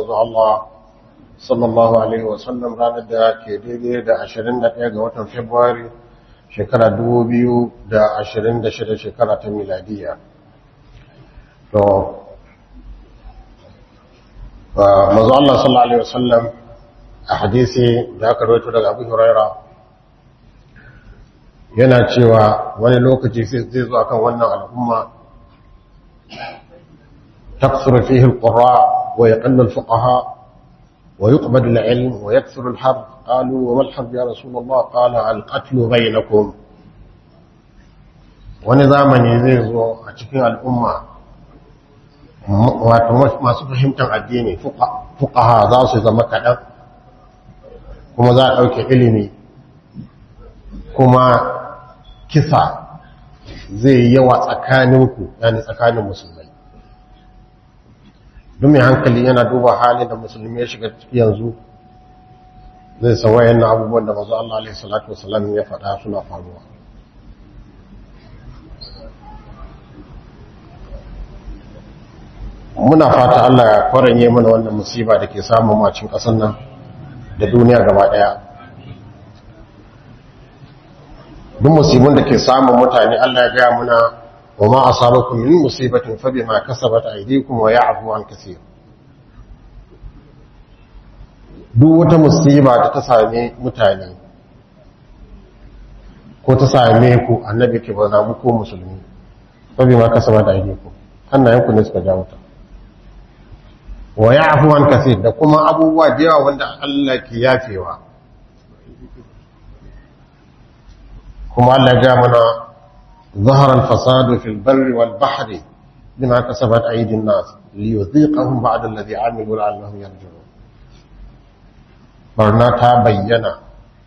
manzo Allah sallallahu alaihi wasallam ranar da ke daidai da 21 ga watan Fabrairu shekara 2026 shekara ta miladiya to manzo Allah sallallahu alaihi wasallam a hadisi da aka rawaito daga Abu Huraira yana cewa wani lokaci zai zo akan wannan al'umma تكثر فيه القراء ويقل الفقهاء ويقبل العلم ويكثر الحرب قالوا وما الحرب يا رسول الله قال القتل بينكم ونظاما يزيزو أتكين الأمة masu fahimtar addini fuqaha za su zama kaɗan kuma za a ɗauke ilimi kuma kisa zai yawa tsakaninku yani tsakanin musulmai duk mai hankali yana duba halin da musulmi ya shiga ciki yanzu zai san wayannan abubuwan da mazu Allah alaihi salatu wasallam ya faɗa suna faruwa muna fata Allah ya kwaranye mana wannan musiba da ke samun macin ƙasar nan da duniya gaba ɗaya duk musibin da ke samun mutane Allah ya gaya muna wa ma asabakum min musibatin fa bima kasabat aydikum wa ya'fu an kaseer duk wata musiba da ta same mutane ko ta same ku annabi ke ba mu ko musulmi fa bima kasabat aydikum hannayenku ne suka jawo ta wa ya'fu an kaseer da kuma abubuwa da yawa wanda Allah ke yafewa kuma Allah ya mana ظهر الفساد في البر والبحر بما كسبت أيدي الناس ليذيقهم بعد الذي عملوا لعلهم يرجعون barna ta bayyana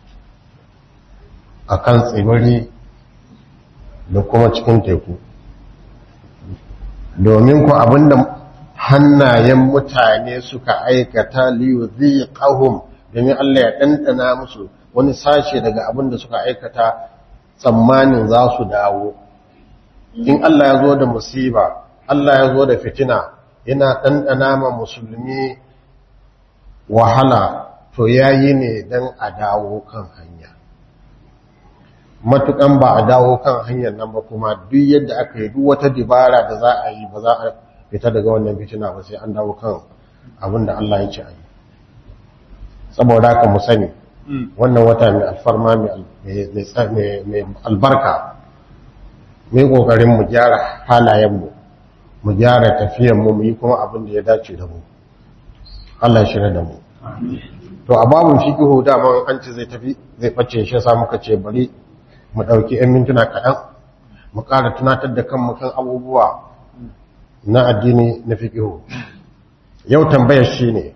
a kan tsibiri da kuma cikin teku domin ku abinda hannayen mutane suka aikata liyu zai ƙahun domin Allah ya ɗanɗana musu wani sashe daga abinda suka aikata tsammanin za su dawo in Allah ya zo da musiba Allah ya zo da fitina yana ɗanɗana ma musulmi wahala to ya yi ne don a dawo kan hanya matuƙan ba a dawo kan hanyar nan ba kuma duk yadda aka yi duk wata dibara da za a yi ba za a fita daga wannan fitina ba sai an dawo kan abin da Allah ya ce a yi saboda haka mu sani wannan wata mai alfarma mai albarka mai kokarin mu gyara halayenmu mu gyara tafiyanmu mu yi kuma abin da ya dace da mu Allah shirya da mu to a babun fiqhu daman an ce zai tafi zai bace shi sa muka ce bari mu dauki 'yan mintuna kaɗan mu ƙara tunatar da kanmu kan abubuwa na addini na fiqhu yau tambayar shi ne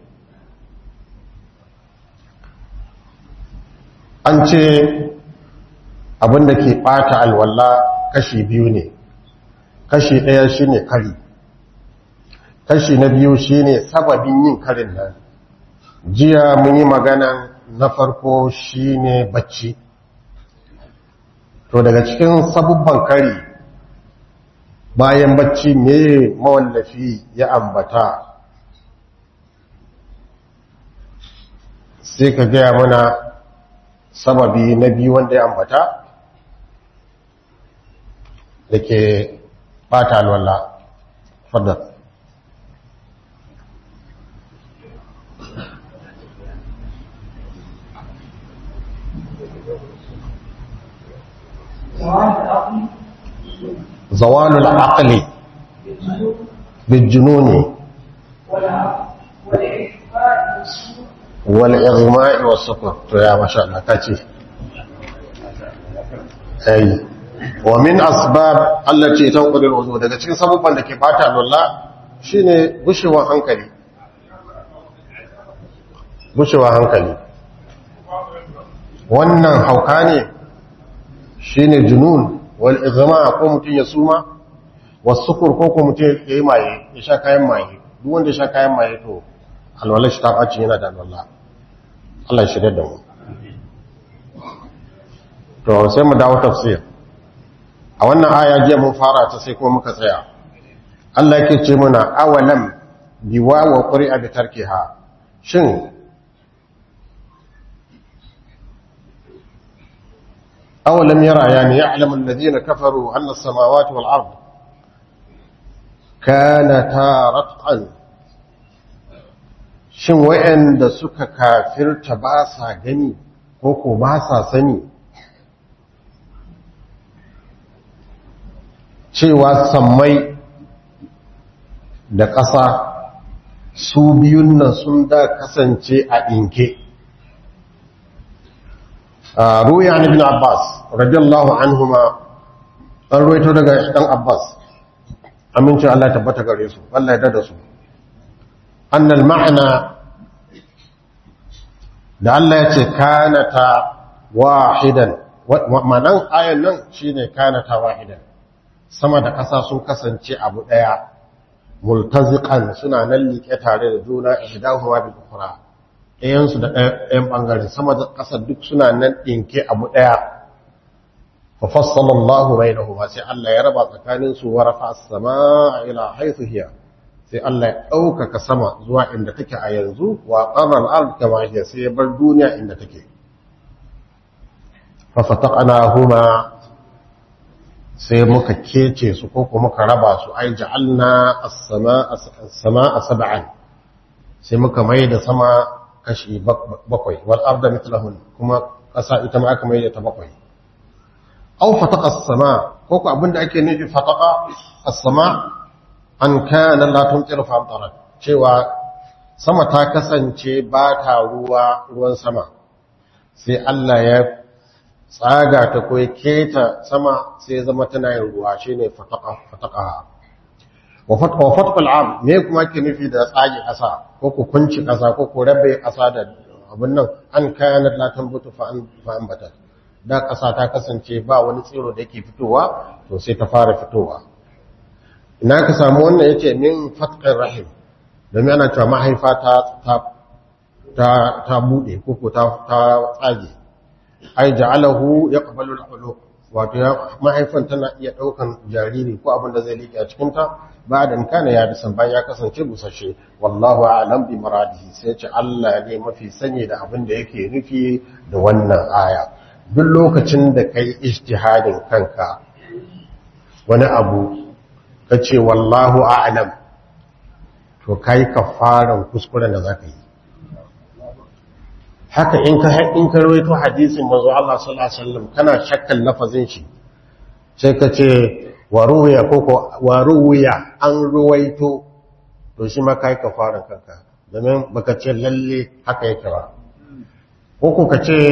an ce abinda ke ɓata alwala kashi biyu ne kashi ɗaya shine kari kashi na biyu shine sababin yin karin nan jiya mun yi magana na farko shine bacci to daga cikin sabubban kari bayan bacci me mawallafi ya ambata sai ka gaya mana sababi na biyu wanda ya ambata da ke bata alwallah fadar زوال العقل بالجنون والإغماء والسكر يا ما شاء الله كاتي أي ومن أسباب التي تنقل الوضوء daga cikin sabubban da ke bata alwala shine gushewar hankali gushewar hankali wannan hauka ne shine junun wal igma ko mutun ya suma wasukur ko ko mutun ya yi maye ya sha kayan maye duk wanda ya sha kayan maye to alwala shi ta baci yana da alwala Allah ya shirya da mu to sai mu dawo tafsir a wannan aya jiya mun fara ta sai kuma muka tsaya Allah yake ce muna awalam biwa wa qur'a bi tarkiha shin أولم يرى يعني يعلم الذين كفروا أن السماوات والأرض كانتا رتقا shin wa'anda suka kafirta ba sa gani ko ko ba sa sani cewa sammai da ƙasa su biyun nan sun da kasance a ɗinke روي عن ابن عباس رضي الله عنهما an ruwaito daga ɗan Abbas amincin Allah tabbata gare su Allah ya dada su annal ma'ana da Allah ya ce kanata wahidan ma'anan ayan nan shine kanata wahidan sama da ƙasa sun kasance abu ɗaya multaziqan suna nan liƙe tare da juna ihdahuma bil ukhra ɗayansu da ɗayan ɓangare sama da ƙasa duk suna nan ɗinke abu ɗaya fa fassalallahu bainahuma sai Allah ya raba tsakanin su wa rafa as-samaa ila haythu hiya sai Allah ya ɗaukaka sama zuwa inda take a yanzu wa qarra al-ard kama hiya sai ya bar duniya inda take fa fataqnahuma sai muka kece su ko kuma muka raba su ai ja'alna as-samaa as-samaa sab'an sai muka mai da sama kashi bakwai wal arda mithlahun kuma ƙasa ita ma aka maida ta bakwai aw fataqa as-sama ko ko abinda ake nufi fataqa as-sama an kana la tumtiru fa amtarat cewa sama ta kasance ba ta ruwa ruwan sama sai Allah ya tsaga ta ko ya keta sama sai ya zama tana yin ruwa shine fataqa fataqaha wa fatqa al-ard me kuma ke nufi da tsage ƙasa ko ku kunci ƙasa ko ku rabe ƙasa da abin nan an kayan la tambutu fa an fa ambata da ƙasa ta kasance ba wani tsiro da yake fitowa to sai ta fara fitowa ina ka samu wannan yace min fatqir rahim domin ana cewa mahaifa ta ta ta, ta bude ko ko ta ta tsage ai ja'alahu yaqbalu al-khuluq wato mahaifan tana iya daukan jariri ko abin da zai liƙe a cikin ta ba da kana ya bisan bayan ya kasance busashe wallahu a'lam bi maradihi sai ce Allah ne mafi sani da abin da yake nufi da wannan aya duk lokacin da kai ijtihadin kanka wani abu kace wallahu a'lam to kai kafaran kuskuren da zaka yi haka in ka in ka rawaito hadisin manzo Allah sallallahu alaihi wasallam kana shakkan lafazin shi sai ka ce waruwiya koko waruwiya an ruwaito to shi ma kai kafaran kanka domin baka ce lalle haka yake ba koko ka ce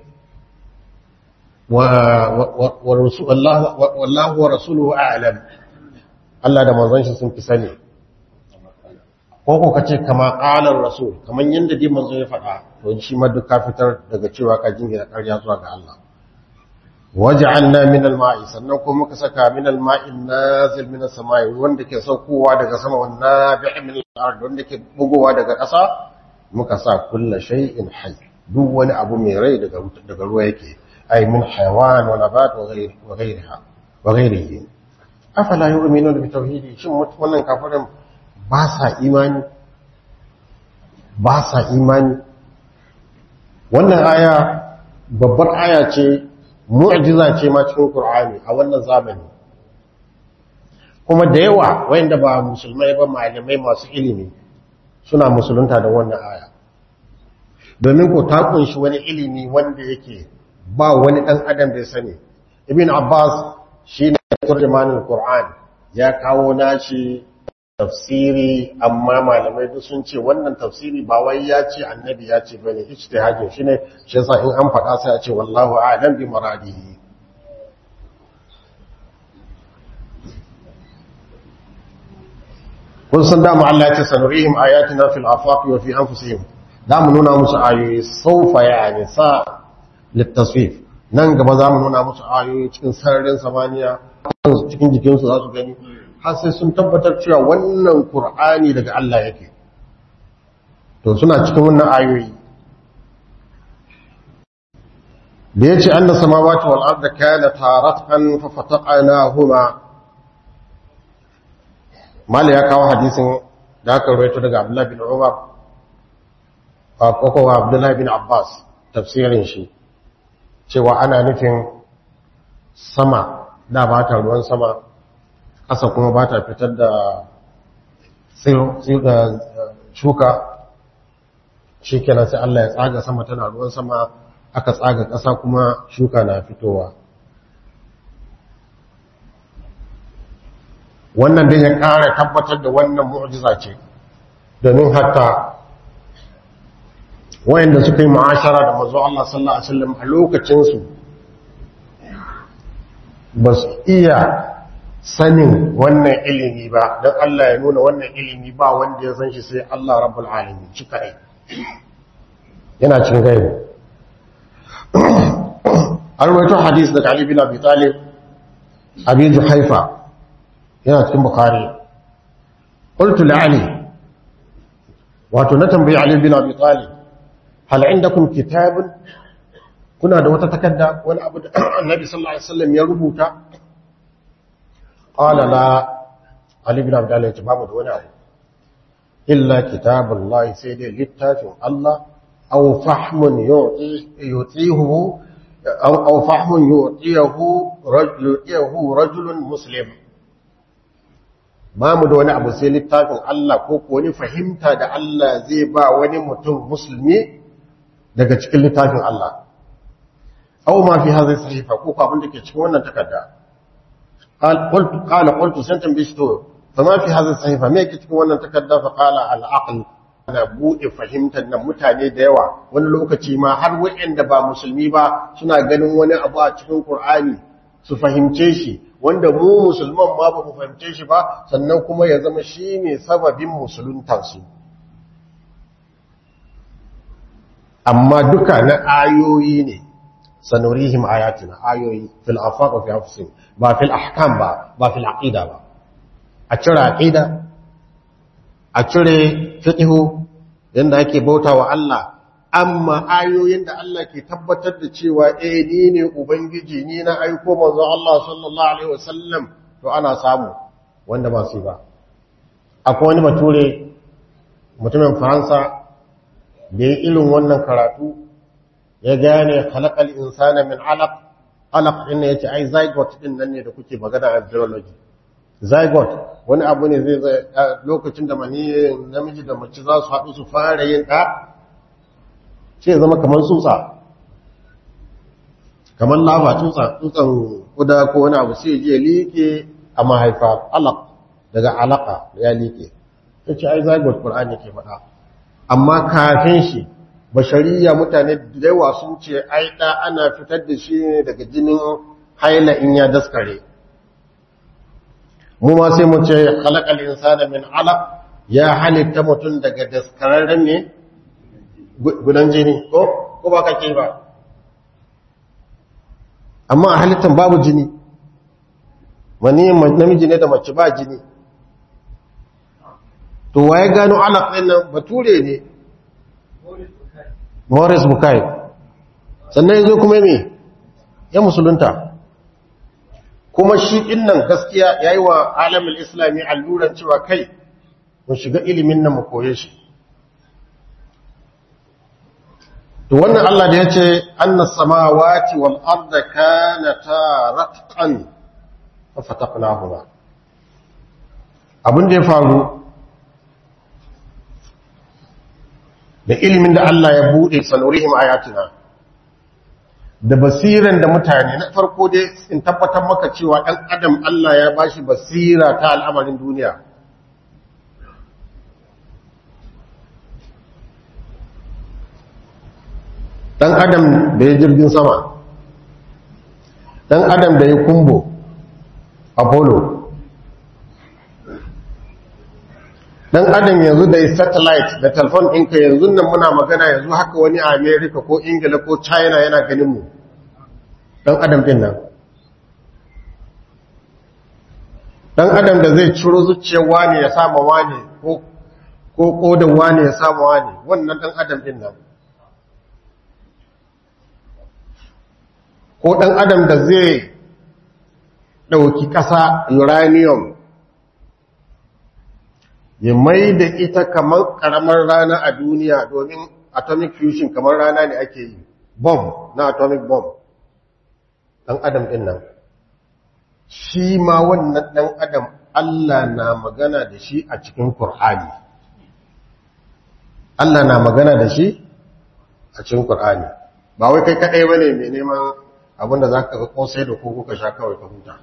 wallahu wa rasuluhu a'lam Allah da manzon shi sun fi sani koko ka ce kama qalar rasul kaman yanda dai manzo ya faɗa to shi ma duk ka fitar daga cewa ka jingina ƙarya zuwa ga Allah waj'alna min al-ma'i sannan kuma muka saka min al-ma'i nazil min as-sama'i wanda ke saukowa daga sama wan nabi' min al-ard wanda ke bugowa daga ƙasa muka sa kullu shay'in hayy duk wani abu mai rai daga daga ruwa yake ay min hayawan wa nabat wa ghayr wa ghayriha wa ghayrihi afala yu'minuna bi tauhidi shin wannan kafirin ba sa imani ba sa imani wannan aya babbar aya ce mu'jiza ce ma cikin Qur'ani a wannan zamani kuma da yawa wayanda ba musulmai ba malamai masu ilimi suna musulunta da wannan aya domin ko ta kunshi wani ilimi wanda yake ba wani dan adam da ya sani ibn abbas shine turjumanul qur'an ya kawo nashi tafsiri amma malamai duk sun ce wannan tafsiri ba wai ya ce annabi ya ce bane ijtihadin shine shi yasa in an faɗa sai a ce wallahu a'lam bi maradihi kun san dama Allah ya ce sanurihim ayatina fil afaqi wa fi anfusihim da mu nuna musu ayoyi saufa yani sa litasfif nan gaba za mu nuna musu ayoyi cikin sararin samaniya cikin jikinsu za su gani har sai sun tabbatar cewa wannan Kur'ani daga Allah yake to suna cikin wannan ayoyi da yace anna samawati wal arda kana taratan fa fataqnahuma mala ya kawo hadisin da aka rawaito daga Abdullah bin Umar ko ko Abdullah bin Abbas tafsirin shi cewa ana nufin sama da ba ta ruwan sama ƙasa kuma ba ta fitar da shuka shi kenan sai Allah ya tsaga sama tana ruwan sama aka tsaga ƙasa kuma shuka na fitowa wannan dai ya ƙara tabbatar da wannan mu'jiza ce domin hatta wayanda suka yi ma'ashara da mazu Allah sallallahu Alaihi wasallam a lokacinsu ba su iya sanin wannan ilimi ba don Allah ya nuna wannan ilimi ba wanda ya san shi sai Allah rabbul alamin shi kare yana cin gaibu an rawaito hadis daga Ali bin Abi Talib Abi Juhaifa yana cikin Bukhari qultu li Ali wato na tambayi Ali bin Abi Talib hal indakum kitabun kuna da wata takarda wani abu da Annabi sallallahu alaihi wasallam ya rubuta qala la Ali bin Abi Talib ya ce babu da wani abu illa kitabullahi sai dai littafin Allah aw fahmun yutihu aw aw fahmun yutihu rajul rajulun muslim ba mu da wani abu sai littafin Allah ko ko wani fahimta da Allah zai ba wani mutum musulmi daga cikin littafin Allah aw ma fi hadhihi sahifa ko abin da ke cikin wannan takarda qala qultu qala qultu santan bisto fama fi hadhihi sahifa me yake cikin wannan takarda fa qala al aql ana bude fahimtar nan mutane da yawa wani lokaci ma har wayanda ba musulmi ba suna ganin wani abu a cikin Qur'ani su fahimce shi wanda mu musulman ma ba mu fahimce shi ba sannan kuma ya zama shine sababin musuluntansu amma duka na ayoyi ne sanurihim ayatina ayoyi fil afaq wa fi anfusihim ba fil ahkam ba ba fil aqida ba a cire aqida a cire fiqhu yanda ake bautawa Allah amma ayoyin da Allah ke tabbatar da cewa eh ni ne ubangiji ni na aiko manzo Allah sallallahu alaihi wasallam to ana samu wanda ba su ba akwai wani bature mutumin Faransa da ya irin wannan karatu ya gane halakal insana min alaq alaq din ne yace ai zygote din nan ne da kuke magana a biology zygote wani abu ne zai zai lokacin da mani namiji da mace za su haɗu su fara yin ɗa sai zama kamar tsutsa kamar lava tsutsa tsutsan kuda ko wani abu sai je liƙe a mahaifa alaq daga alaka ya liƙe yace ai zygote qur'ani ke faɗa amma kafin shi bashariya mutane da yawa sun ce ai da ana fitar da shi ne daga jinin haila in ya daskare mu ma sai mu ce khalaqal insana min alaq ya halitta mutum daga daskararren ne gudan jini ko ko ba kake ba amma a halittan babu jini wani namiji ne da mace ba jini to waye gano alaq din nan bature ne Morris Bukai sannan yanzu kuma me ya musulunta kuma shi dinnan gaskiya yayi wa alamin islami alluran cewa kai mun shiga ilimin nan mu koye shi to wannan Allah da yace annas samawati wal arda kanata ratqan fa fataqnahuma abin da ya faru da ilimin da Allah ya buɗe sanurihim ayatina da basiran da mutane na farko dai in tabbatar maka cewa ɗan adam Allah ya bashi basira ta al'amarin duniya ɗan adam da ya jirgin sama ɗan adam da ya kumbo apollo dan adam yanzu da satellite da telefon ɗinka yanzu nan muna magana yanzu haka wani a america ko ingila ko china yana ganin mu dan adam ɗin nan dan adam da zai ciro zuciyar wani ya sama wani ko ko kodan wani ya sama wani wannan dan adam ɗin nan ko dan adam da zai ɗauki ƙasa uranium ya mai da ita kamar karamar rana a duniya domin atomic fusion kamar rana ne ake yi bomb na atomic bomb ɗan adam ɗin nan shi ma wannan ɗan adam Allah na magana da shi a cikin Kur'ani. Allah na magana da shi a cikin Kur'ani. Ba wai kai kaɗai ba ne mai neman abinda za ka kosai da koko ka sha kawai ka huta.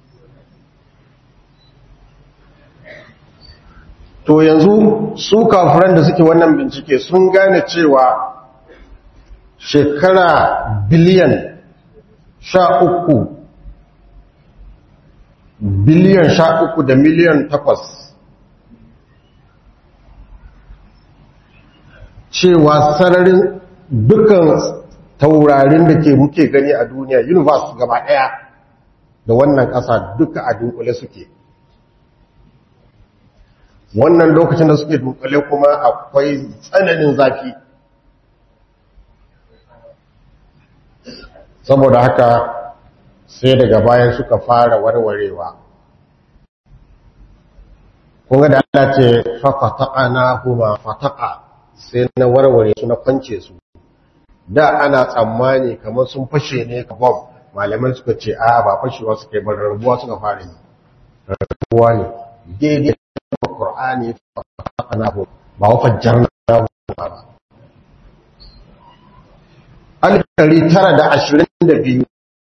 To yanzu su kafiran da suke wannan bincike sun gane cewa shekara biliyan sha uku biliyan sha uku da miliyan takwas cewa sararin dukkan taurarin da ke muke gani a duniya universe gaba daya da wannan ƙasa duka a dunkule suke wannan lokacin da suke dunkule kuma akwai tsananin zafi saboda haka sai daga bayan suka fara warwarewa kunga da Allah ce fafata'ana huma fata'a sai na warware su na kwance su da ana tsammani kamar sun fashe ne ka bom malamai suka ce a ba fashewa suka yi bar rabuwa suka fara yi rabuwa ne daidai da Qur'ani fata'ana huma ba wa fajjarna huma ba alif tara da ashirin da biyu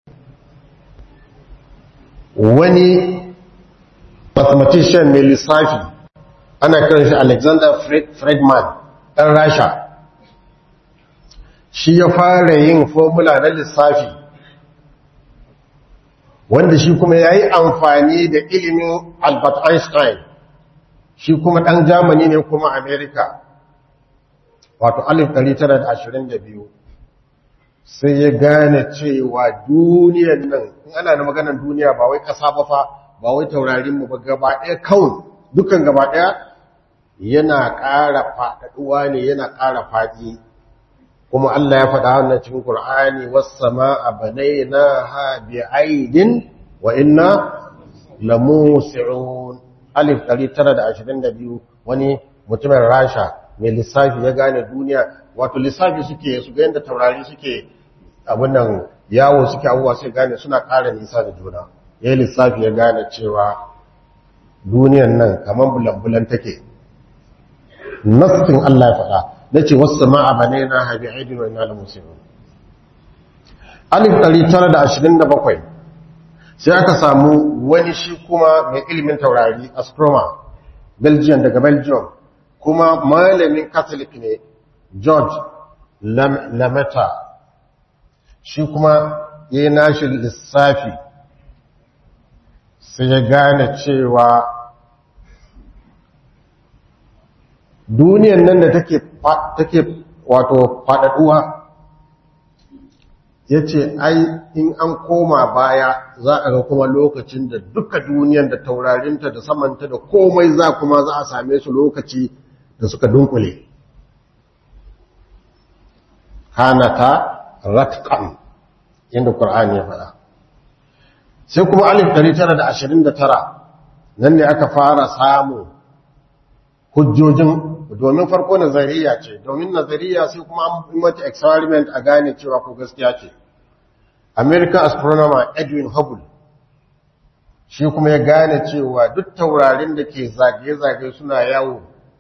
wani mathematician mai lissafi ana kiran shi alexander friedman ɗan rasha shi ya fara yin formula na lissafi wanda shi kuma ya yi amfani da ilimin albert einstein shi kuma ɗan germany ne kuma america wato 1922 sai ya gane cewa duniyan nan in ana da maganar duniya ba wai ƙasa ba fa ba wai taurarinmu ba gaba ɗaya kawai dukan gaba ɗaya yana ƙara faɗaɗuwa ne yana ƙara faɗi kuma Allah ya faɗa wannan cikin Qur'ani was-samaa banaynaha bi'aidin wa inna lamusi'un alif 922 wani mutumin Rasha mai lissafi ya gane duniya wato lissafi suke su ga yadda taurari suke abin nan yawo suke abubuwa sai gane suna ƙara nisa da juna ya yi lissafi ya gane cewa duniyan nan kamar bulan-bulan take nassin Allah ya faɗa na ce wasu ma'a bane na haifi aidin wa ina da musulmi alif 927 sai aka samu wani shi kuma mai ilimin taurari astronomer belgium daga belgium kuma malamin catholic ne george lamata shi kuma ya yi nashi lissafi sai ya gane cewa duniyan nan da take wato faɗaɗuwa ya ce ai in an koma baya za a ga kuma lokacin da duka duniyan da taurarinta da samanta da komai za kuma za a same su lokaci da suka dunkule hanata ratqan inda Qur'ani ya faɗa sai kuma alif 929 nan ne aka fara samu hujjojin domin farko nazariya ce domin nazariya sai kuma an mata experiment a gane cewa ko gaskiya ce American astronomer Edwin Hubble shi kuma ya gane cewa duk taurarin da ke zagaye-zagaye suna yawo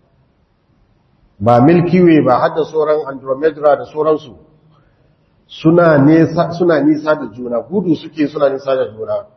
ba Milky Way ba har da sauran Andromeda da sauransu suna nisa suna nisa da juna gudu suke suna nisa da juna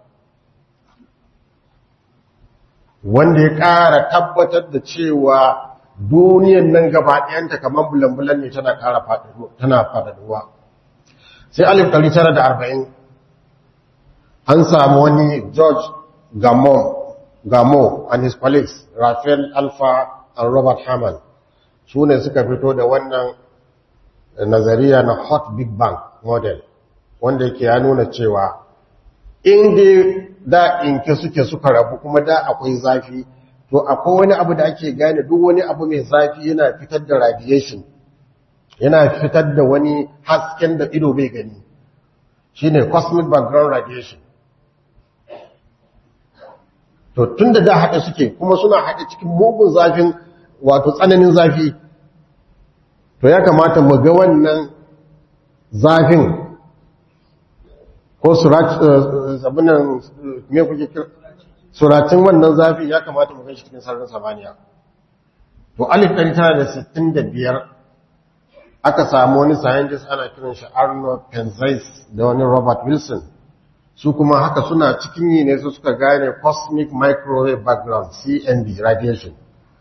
wanda ya ƙara tabbatar da cewa duniyan nan gaba ɗayanta kamar bulan-bulan ne tana ƙara tana faɗaɗuwa sai alif 940 an samu wani george gamo gamo and his colleagues raphael alpha and robert hammond su ne suka fito da wannan nazariya na hot big bang model wanda yake ya nuna cewa inda da inke suke suka rabu kuma da akwai zafi to akwai wani abu da ake gane duk wani abu mai zafi yana fitar da radiation yana fitar da wani hasken da ido bai gani shine cosmic background radiation to tun da da haɗe suke kuma suna haɗe cikin mugun zafin wato tsananin zafi to ya kamata mu ga wannan zafin ko suratin me kuke kira suratin wannan zafi ya kamata mu shi cikin sararin samaniya to alif ɗari tara da sittin da biyar aka samu wani scientist ana kiran shi arnold penzais da wani robert wilson su kuma haka suna cikin yi ne su suka gane cosmic microwave background cmb radiation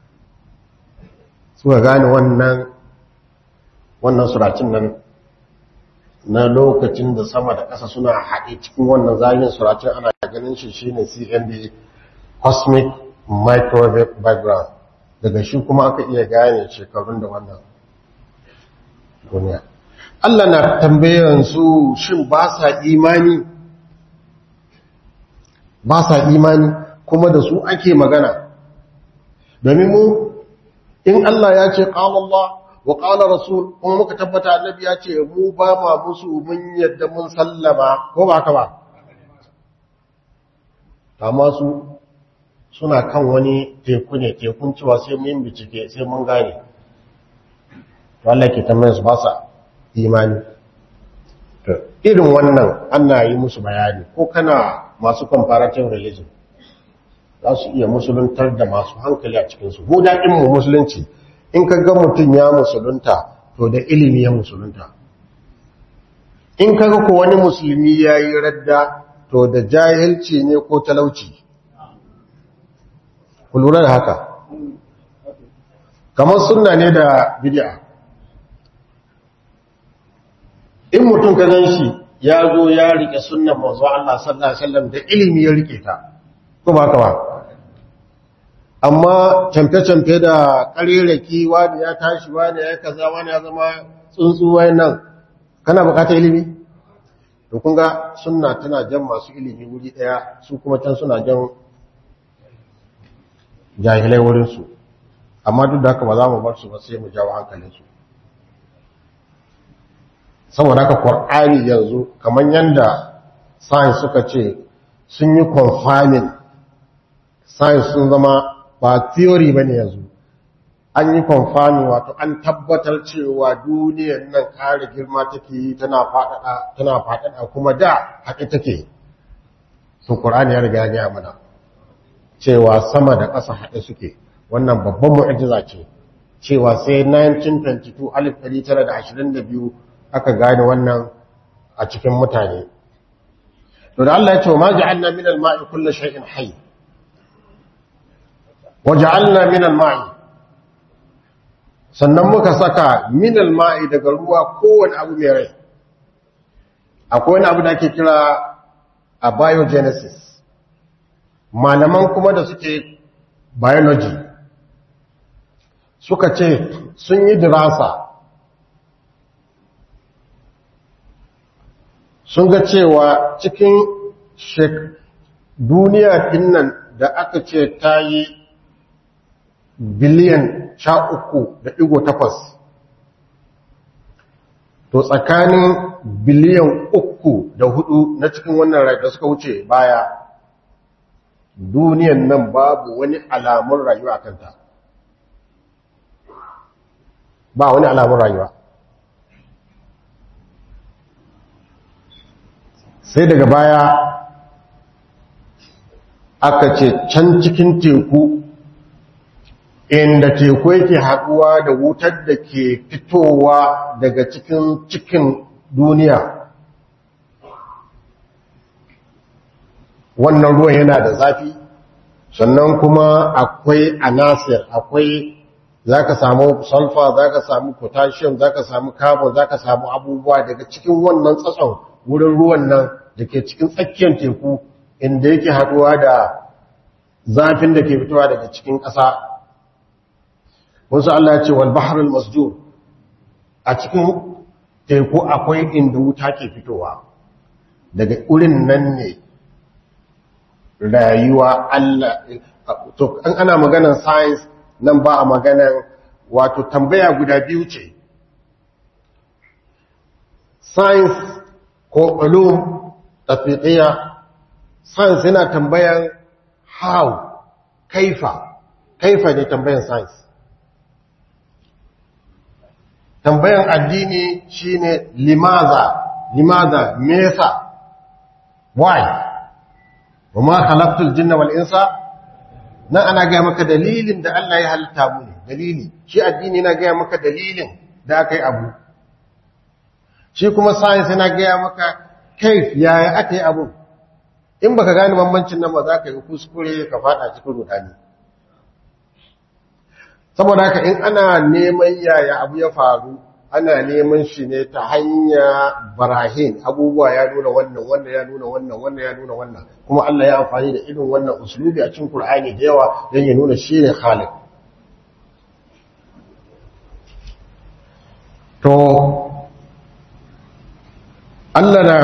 suka gane wannan wannan suracin nan na lokacin da sama da ƙasa suna haɗe cikin wannan zagin suracin ana ganin shi shine cmb cosmic microwave background daga shi kuma aka iya gane shekarun da wannan duniya Allah na tambayan su shin ba sa imani ba sa imani kuma da su ake magana domin mu in Allah ya ce qala Allah wa qala rasul kuma muka tabbata annabi ya ce mu ba ma musu mun yadda mun sallama ko ba ka ba amma su suna kan wani teku ne tekun cewa sai mun bincike sai mun gane to Allah ke tambayar su ba sa imani to irin wannan ana yi musu bayani ko kana masu comparative religion za su iya musuluntar da masu hankali a cikinsu mu daɗin mu musulunci in ka ga mutum ya musulunta to da ilimi ya musulunta in ka ga ko wani musulmi ya yi radda to da jahilci ne ko talauci ku lura da haka kamar sunna ne da bid'a in mutum ka gan shi ya zo ya rike sunnan manzo Allah sallallahu alaihi wasallam da ilimi ya rike ta ko ba ka ba amma camfe-camfe da ƙarerake wani ya tashi wani ya kaza wani ya zama tsuntsu nan kana bukatar ilimi to kun ga sunna tana jan masu ilimi wuri ɗaya su kuma can suna jan jahilai wurinsu amma duk da haka ba za mu bar su ba sai mu jawo hankalinsu saboda haka ƙwar'ani yanzu kamar yadda science suka ce sun yi confirming science sun zama ba theory ba ne yanzu an yi confirming wato an tabbatar cewa duniyar nan ƙara girma take yi tana faɗaɗa kuma da haƙi take su ƙwar'ani ya riga ya mana cewa sama da ƙasa haɗe suke wannan babban mu'ajiza ce cewa sai 1922 1922 aka gane wannan a cikin mutane to da Allah ya ce ma ja'alna min al-ma'i kullu shay'in hayy wa ja'alna min al-ma'i sannan muka saka min al-ma'i daga ruwa kowane abu mai rai akwai wani abu da ake kira a biogenesis malaman kuma da suke biology suka ce sun yi dirasa sun ga cewa cikin duniya dinnan da aka ce ta yi biliyan sha uku da ɗigo takwas to tsakanin biliyan uku da hudu na cikin wannan rai da suka wuce baya duniyan nan babu wani alamun rayuwa a kanta ba wani alamun rayuwa sai daga baya aka ce can cikin teku inda teku yake haɗuwa da wutar da ke fitowa daga cikin cikin duniya wannan ruwan yana da zafi sannan kuma akwai anasir akwai za ka samu sulfur za ka samu potassium za ka samu carbon za ka samu abubuwa daga cikin wannan tsatson wurin ruwan nan da ke cikin tsakiyar teku inda yake haɗuwa da zafin da ke fitowa daga cikin ƙasa wasu Allah ya ce wal bahrul masjur a cikin teku akwai inda wuta ke fitowa daga wurin nan ne rayuwa Allah to an ana maganar science nan ba a maganar wato tambaya guda biyu ce science ko ulum tafiqiyya science yana tambayan how kaifa kaifa ne tambayan science tambayan addini shine limaza limaza me yasa why wa ma khalaqtul jinna wal insa nan ana ga maka dalilin da Allah ya halitta mu ne dalili shi addini na ga maka dalilin da aka yi abu shi kuma science yana ga maka kaif yaya aka yi abu in baka gane bambancin nan ba za ka yi kuskure ka fada cikin rudani saboda haka in ana neman yaya abu ya faru ana neman shi ne ta hanya barahin abubuwa ya nuna wannan wannan ya nuna wannan wannan ya nuna wannan kuma Allah ya amfani da irin wannan usulubi a cikin Qur'ani da yawa don ya nuna shi ne Khaliq to Allah na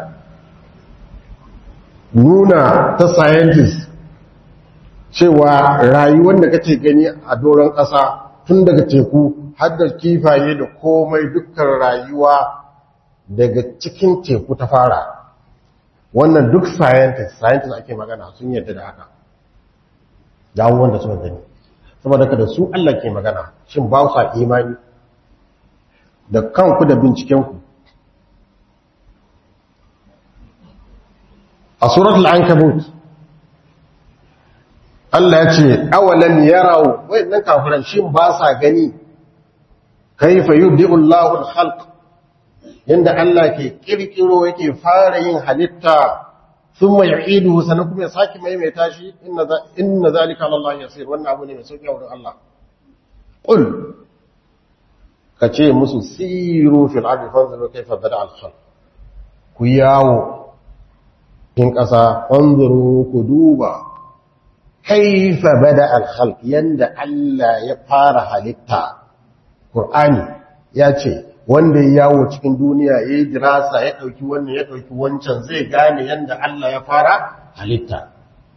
nuna ta scientist cewa rayuwar da kake gani a doron ƙasa tun daga teku har da kifaye da komai dukkan rayuwa daga cikin teku ta fara wannan duk scientist scientist ake magana sun yadda da haka yawon wanda suka gani saboda ka da su Allah ke magana shin ba sa imani da kanku da bincikenku a suratul ankabut Allah ya ce awalan yarau wayannan kafiran shin ba sa gani kaifa yubdi'u Allahu al-khalq yanda Allah ke kirkiro yake fara yin halitta thumma yu'iduhu sanan kuma ya saki maimaita shi inna inna zalika ala Allah yasir wannan abu ne mai sauki a wurin Allah qul kace musu siru fil ardi fanzuru kaifa bada al-khalq ku yawo kin kasa fanzuru ku duba kaifa bada al-khalq yanda Allah ya fara halitta Qur'ani ya ce wanda ya yawo cikin duniya ya yi dirasa ya ɗauki wannan ya ɗauki wancan zai gane yanda Allah ya fara halitta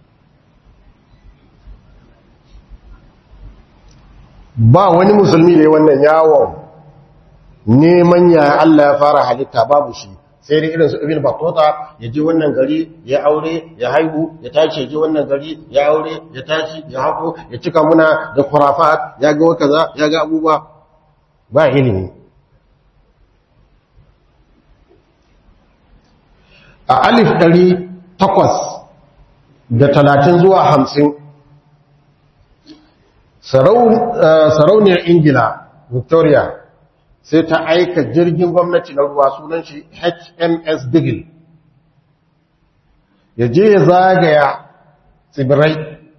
ba wani musulmi da wannan yawon neman ya Allah ya fara halitta babu shi sai dai irin su ibn battuta ya je wannan gari ya aure ya haihu ya tashi ya je wannan gari ya aure ya tashi ya hako ya cika muna da khurafat ya ga kaza ya ga abubuwa ba ilimi a alif ɗari takwas da talatin zuwa hamsin sarauniyar ingila victoria sai ta aika jirgin gwamnati na ruwa sunan shi HMS Digil ya je ya zagaya tsibirai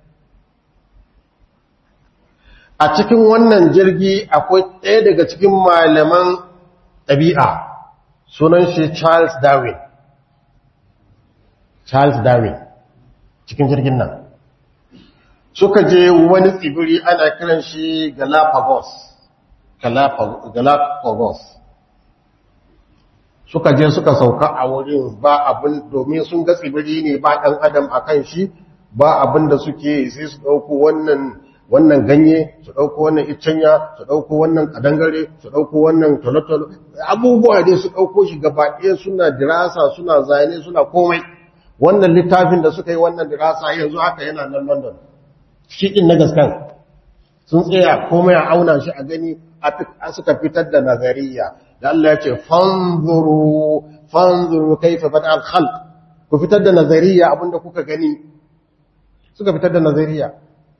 a cikin wannan jirgi akwai ɗaya daga cikin malaman ɗabi'a sunan shi Charles Darwin Charles Darwin cikin jirgin nan suka je wani tsibiri ana kiran shi Galapagos Galapagos suka je suka sauka a wurin ba abin domin sun ga tsibiri ne ba ɗan adam a kan shi ba abin da suke sai su ɗauko wannan wannan ganye su ɗauko wannan iccenya su ɗauko wannan ƙadangare su ɗauko wannan tolotolo abubuwa dai su ɗauko shi gaba ɗaya suna dirasa suna zane suna komai wannan littafin da suka yi wannan dirasa yanzu haka yana nan london shi ɗin na gaskan sun tsaya komai a auna shi a gani a suka fitar da nazariya da Allah ya ce fanzuru fanzuru kaifa bada al-khalq ku fitar da nazariya abinda kuka gani suka fitar da nazariya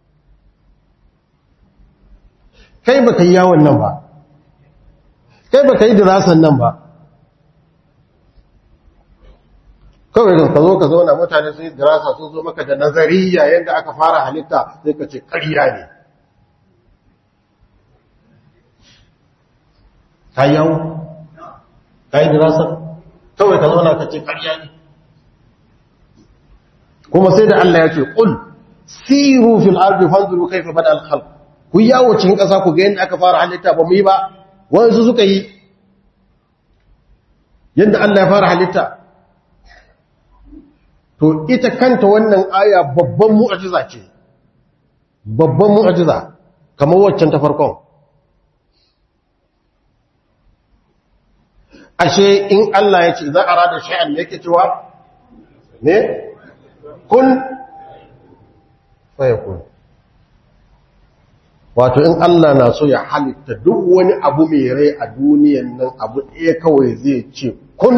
kai baka yi yawon nan ba kai baka yi dirasan nan ba kawai da ka zo ka zauna mutane sun yi dirasa sun zo maka da nazariya yadda aka fara halitta sai ka ce ƙarya ne ka yawo ka yi dirasa kawai ka zauna ka ce ƙarya ne kuma sai da Allah ya ce ƙul siru fil ardi fanzuru kaifa bada al khalq ku yawo cikin ƙasa ku ga yadda aka fara halitta ba mu yi ba wanzu suka yi yadda Allah ya fara halitta to ita kanta wannan aya babban mu'ajiza ce babban mu'ajiza kamar waccan ta farkon ashe in Allah ya ce za a rada sha'an yake cewa ne kun faya kun wato in Allah na so ya halitta duk wani abu mai rai a duniyan nan abu ɗaya kawai zai ce kun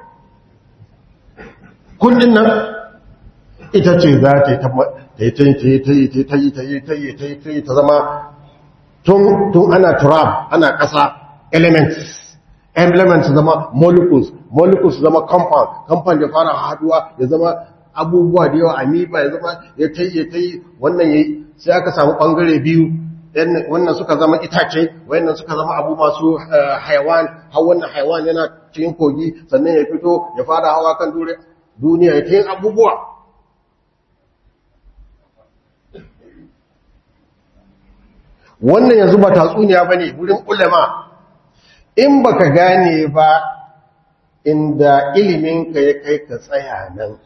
kun din nan ita ce za ta yi ta yi ta yi ta yi ta yi ta yi ta yi ta yi ta yi ta yi ta zama tun ana turab ana ƙasa elements elements zama molecules molecules zama compound compound ya fara haduwa ya zama abubuwa da yawa amoeba ya zama ya ta yi ya ta yi wannan ya yi sai aka samu ɓangare biyu wannan suka zama itace wannan suka zama abu masu haiwan har wannan haiwan yana cikin kogi sannan ya fito ya fara hawa kan duniya ya ta yin abubuwa wannan yanzu ba tatsuniya ba ne wurin ulama in ba ka gane ba inda iliminka ya kai ka tsaya nan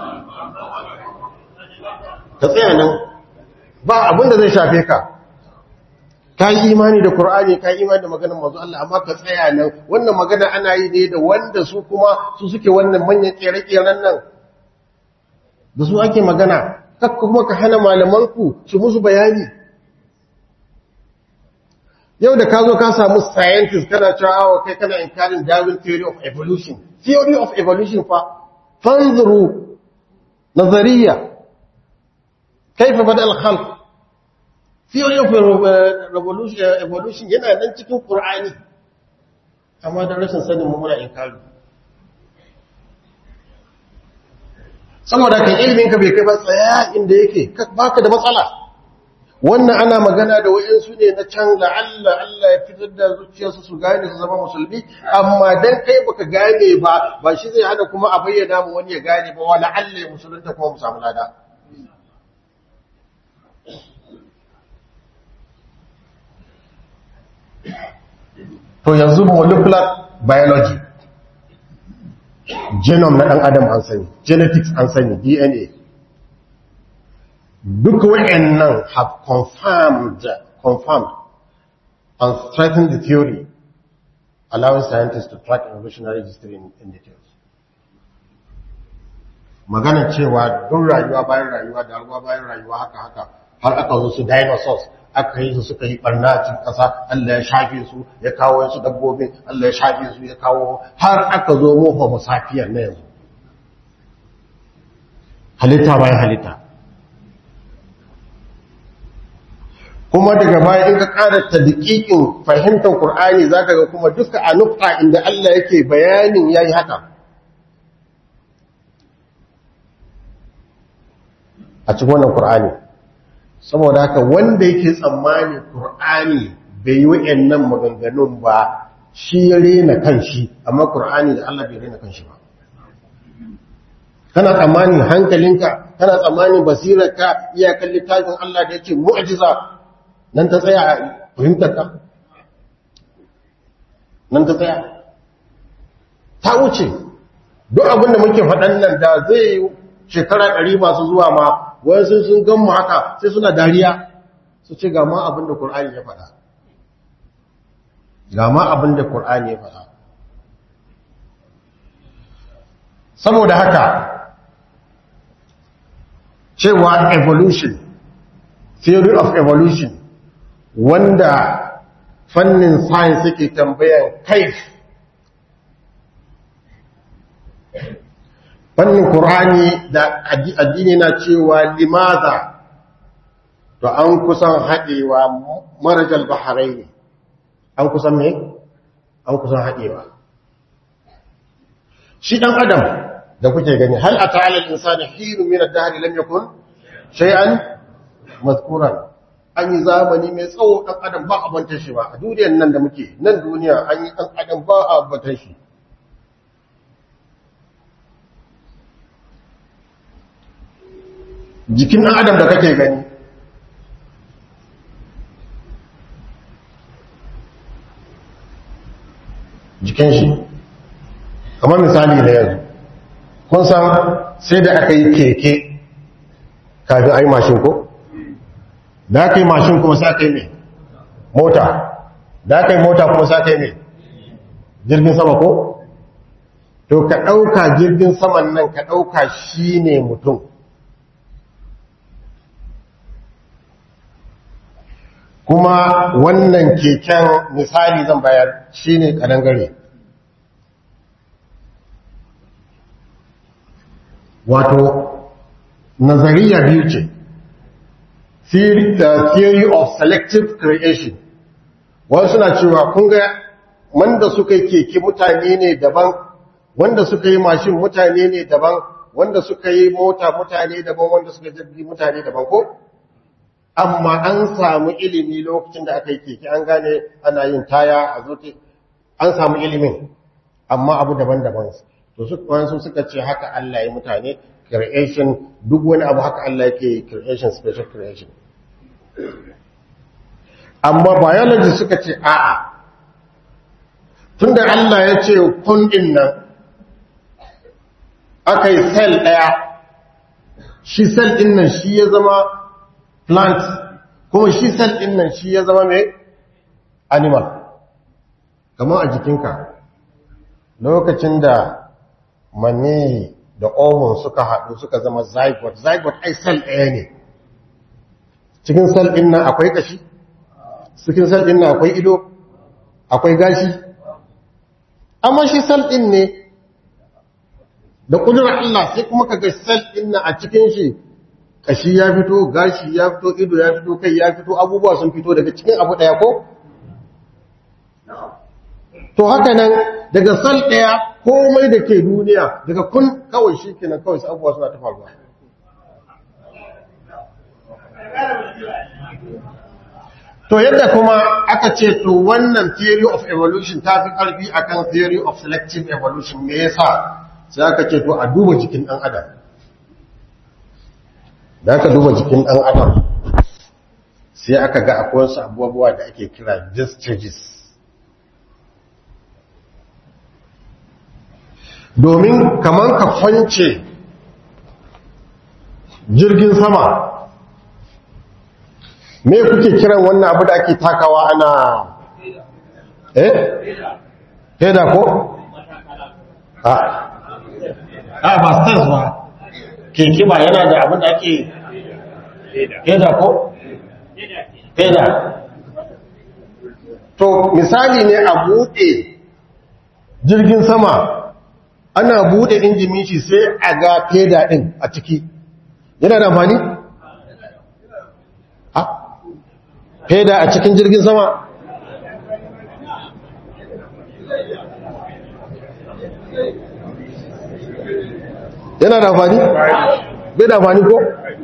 ka tsaya nan ba abinda zai shafe ka ka yi imani da Kur'ani ka yi imani da maganar mazu Allah amma ka tsaya nan wannan magana ana yi ne da wanda su kuma su suke wannan manyan kere-keren nan da su ake magana kakka kuma ka hana malamanku su musu bayani yau da ka zo ka samu scientist kana cewa awa kai kana inkarin Darwin theory of evolution theory of evolution fa fanzuru nazariya kaifa bada al-khalq theory of revolution evolution yana nan cikin Qur'ani amma da rashin sanin mu muna inkari saboda kan ilimin ka bai kai ba tsaya inda yake baka da matsala wannan ana magana da wayansu ne na can la'alla Allah ya fitar da zuciyarsu su gane su zama musulmi amma dan kai baka gane ba ba shi zai hana kuma a bayyana mu wani ya gane ba wala Allah musulunta kuma mu samu lada to yanzu molecular biology genome na ɗan adam an sani genetics an sani dna duk wa'annan have confirmed confirmed and strengthened the theory allowing scientists to track evolutionary history in, in details maganar cewa duk rayuwa bayan rayuwa da ruwa bayan rayuwa haka haka har aka zo su dinosaurs aka yi su suka yi barna a cikin ƙasa Allah ya shafe su ya kawo wasu dabbobin Allah ya shafe su ya kawo har aka zo mu homo sapien na yanzu halitta bayan halitta kuma daga baya in ka ƙara tadqiqin fahimtar Qur'ani zaka ga kuma duka a nukta inda Allah yake bayanin yayi haka a cikin wannan Qur'ani saboda haka wanda yake tsammani Qur'ani bai yi wayannan maganganun ba shi ya rena kanshi amma Qur'ani da Allah bai rena kanshi ba kana tsammani hankalinka kana tsammani basirarka iyakan littafin Allah da yake mu'jiza nan ta tsaya a fahimtarka nan ta tsaya ta wuce duk abinda muke faɗan nan da zai shekara ɗari masu zuwa ma wasu sun gan mu haka sai suna dariya su ce ga ma abin da Kur'ani ya faɗa ga ma abin da Kur'ani ya faɗa saboda haka cewa evolution theory of evolution wanda fannin science yake tambayan kaif fannin Kur'ani da addini na cewa limaza to an kusan haɗewa marajal baharai ne an kusan me? an kusan haɗewa shi ɗan adam da kuke gani hal a ta'alar insani hiru min ad-dahr lam yakun shay'an mazkuran an yi zamani mai tsawo ɗan adam ba a bantar shi ba a duniyar nan da muke nan duniya an yi ɗan adam ba a bantar shi jikin ɗan adam da kake gani jikin shi kamar misali da yanzu kun san sai da aka yi keke kafin a yi mashin ko? da aka yi mashin kuma sa aka yi mai mota da aka yi mota kuma sa aka yi mai jirgin sama ko? to ka ɗauka jirgin saman nan ka ɗauka shi ne mutum kuma wannan keken misali zan bayar shine kadangare wato nazariya biyu ce theory of selective creation wasu suna cewa kun ga wanda suka yi keke mutane ne daban wanda suka yi mashin mutane ne daban wanda suka yi mota mutane daban wanda suka jirgi mutane daban ko amma an samu ilimi lokacin da aka yi keke an gane ana yin taya a zote an samu ilimin amma abu daban-daban to su kwansu suka ce haka Allah ya mutane creation duk wani abu haka Allah yake creation special creation amma biology suka ce a'a tunda Allah ya ce kun din nan aka yi cell ɗaya shi cell ɗin nan shi ya zama plant kuma shi cell ɗin nan shi ya zama mai animal kamar a jikinka lokacin da mani da ovum suka haɗu suka zama zygote zygote ai cell ɗaya ne cikin cell ɗin nan akwai kashi cikin cell ɗin nan akwai ido akwai gashi amma shi cell ɗin ne da ƙudurar Allah sai kuma ka ga cell ɗin nan a cikin shi kashi ya fito gashi ya fito ido ya fito kai ya fito abubuwa sun fito daga cikin abu ɗaya ko to haka nan daga sal ɗaya komai da ke duniya daga kun kawai shi kenan kawai abubuwa suna ta faruwa to yadda kuma aka ce to wannan theory of evolution ta fi ƙarfi akan theory of selective evolution me yasa sai aka ce to a duba jikin ɗan adam da aka duba jikin ɗan adam sai aka ga akwai wasu abubuwa da ake kira discharges domin kamar ka kwance jirgin sama me kuke kiran wannan abu da ake takawa ana eh heda ko a a ba stars ba keke ba yana da abin da ake heda ko heda to misali ne a buɗe jirgin sama ana bude injimin shi sai a ga feda din a ciki yana da amfani? ha? feda a cikin jirgin sama? yana da amfani? bai da amfani ko?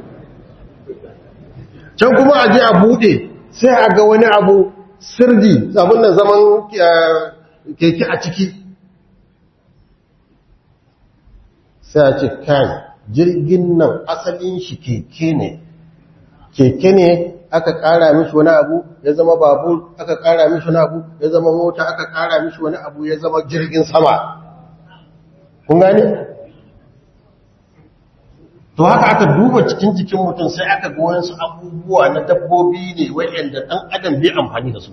can kuma a je a bude sai a ga wani abu sirdi abin da zaman keke a ciki sai a ce kai jirgin nan asalin shi keke ne keke ne aka kara mishi wani abu ya zama babur aka kara mishi wani abu ya zama mota aka kara mishi wani abu ya zama jirgin sama kun gane to haka aka duba cikin jikin mutum sai aka ga wasu abubuwa na dabbobi ne wayanda dan adam bai amfani da su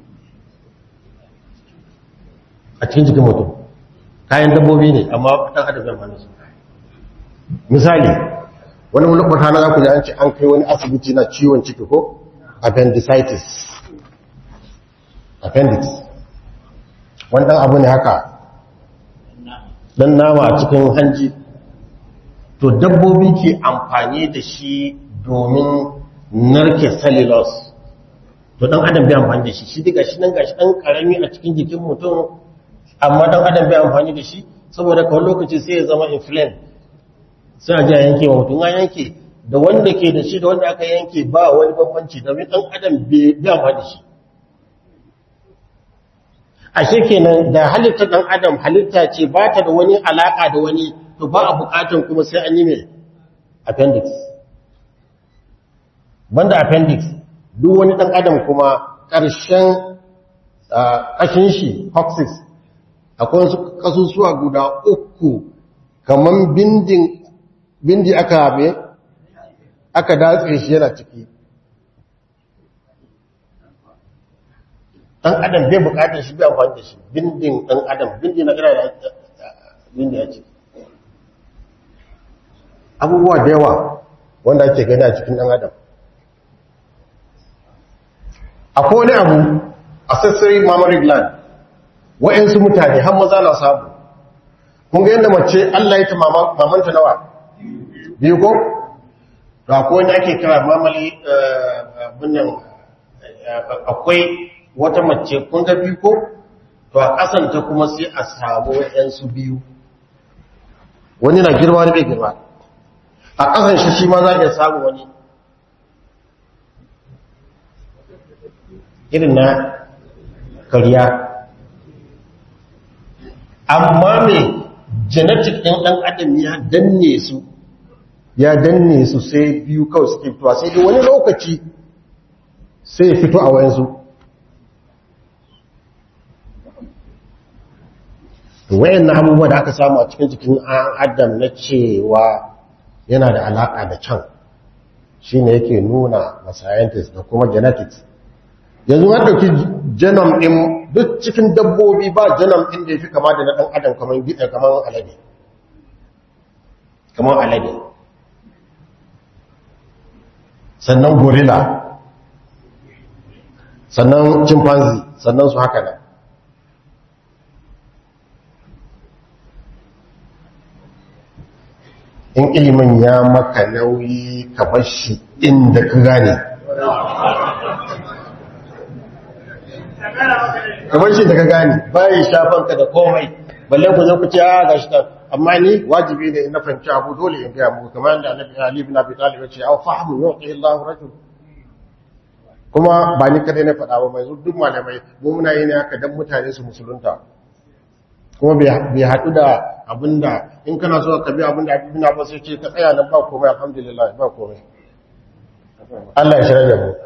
a cikin jikin mutum kayan dabbobi ne amma dan adam bai amfani da su misali wani wata na za ku ji an ce an kai wani asibiti na ciwon ciki ko appendicitis appendix wannan abu ne haka dan nama a cikin hanji to dabbobi ke amfani da shi domin narke cellulose to dan adam bai amfani da shi shi daga shi nan gashi dan karami a cikin jikin mutum amma dan adam bai amfani da shi saboda kawai lokaci sai ya zama inflamed sai a ji a yanke wa mutum a yanke da wanda ke da shi da wanda aka yanke ba wani bambanci da ɗan adam bai amfani da shi ashe kenan da halitta ɗan adam halitta ce ba ta da wani alaƙa da wani to ba a buƙatan kuma sai an yi mai appendix banda appendix duk wani ɗan adam kuma ƙarshen ƙashin shi coccyx akwai wasu ƙasusuwa guda uku kamar bindin bindi aka haɓe aka datse shi yana ciki ɗan adam bai buƙatar shi bai amfani da shi bindin ɗan adam bindi na ƙira da bindi a ciki abubuwa da yawa wanda ake gani a cikin ɗan adam akwai wani abu accessory mammary gland wa'yansu mutane har maza na samu kun ga yadda mace Allah ya ta mamanta nawa biyu ko to akwai wani ake kira mamali bunnan akwai wata mace kun ga biyu ko to a kasanta kuma sai a samu wa'yansu biyu wani na girma wani bai girma a kasan shi shi ma za a samu wani irin na kariya amma mai genetic ɗin ɗan adam ya danne su ya danne su sai biyu kawai suke fitowa sai dai wani lokaci sai fito a wayansu wayan na abubuwa da aka samu a cikin jikin adam na cewa yana da alaƙa da can shi ne yake nuna ma scientists da kuma genetics yanzu an ɗauki genome ɗin duk cikin dabbobi ba genome ɗin da ya fi kama da na ɗan adam kamar gida kamar alade kamar alade sannan gorilla sannan chimpanzee sannan su haka nan in ilimin ya maka nauyi ka bar shi inda ka gane kamar shi da ka gane bayan shafanka da komai balle ku zo ku ce a gashi ta amma ni wajibi ne na fahimci abu dole in gaya muku kamar yadda annabi Ali ibn Abi Talib ya ce aw fahmu yuqi Allahu rajul kuma ba ni kadai na faɗa ba mai duk malamai mu muna yi ne haka dan mutane su musulunta kuma bai haɗu da abinda in kana so ka bi abinda ibn Abbas ya ce ka tsaya nan ba komai alhamdulillah ba komai Allah ya shirya da mu